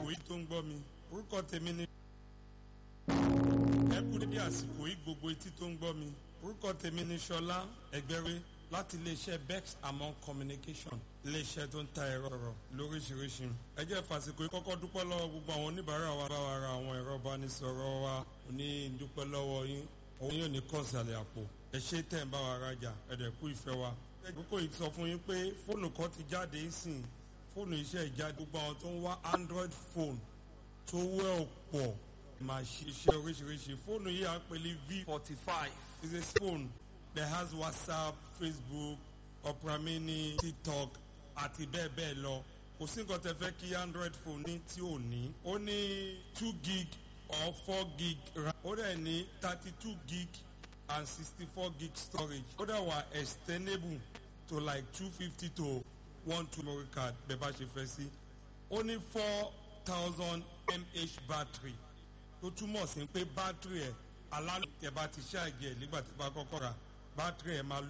yìí tó ń gbọ́ mi orúkọ tèmi ni ẹ kú dédé àsìkò yìí gbogbo etí tó ń gbọ́ mi orúkọ tèmi ni Ṣọlá Ẹgbẹ́rẹ́ láti iléeṣẹ́ Bex Among Communication iléeṣẹ́ tó ń ta ẹ̀rọ ọ̀rọ̀ lóríṣiríṣi ẹ jẹ́ fàsìkò yìí kọ́kọ́ dúpẹ́ lọ́wọ́ gbogbo àwọn oníbàárà wa bá wa ra àwọn ẹ̀rọ ìbánisọ̀rọ̀ wa ní dúpẹ́ lọ́wọ́ yín òun yóò ní kọ́ọ̀sì àpò ẹ ṣe tẹ̀ ń bá wa rajà ẹ̀dẹ̀ kú ìfẹ́ wa àkókò yìí sọ fún yín pé fóònù kan ti jáde sìn fóònù iṣẹ́ ìjáde gbogbo àwọn tó ń wá Android phone tó wẹ́ ọ̀pọ̀ máa ṣiṣẹ́ oríṣiríṣi fóònù yìí à ń pè ní V forty five is a phone that has WhatsApp Facebook Opera Mini TikTok àti bẹ́ẹ̀ bẹ́ẹ̀ lọ kò sí nǹkan tẹ́ fẹ́ kí Android phone ní tí ò ní ó ní two gig or four gig RAM ó dẹ̀ ní thirty two gig and sixty four gig storage ó dẹ̀ wà extendable to like two fifty to one two memory card bẹ́ẹ̀ bá ṣe fẹ́ sí ó ní four thousand mAh battery tó túmọ̀ sí pé battery ẹ̀ alálùtẹ̀ bá ti ṣáàjì ẹ̀ nígbà tí bá kọ́kọ́ ra battery ẹ̀ máa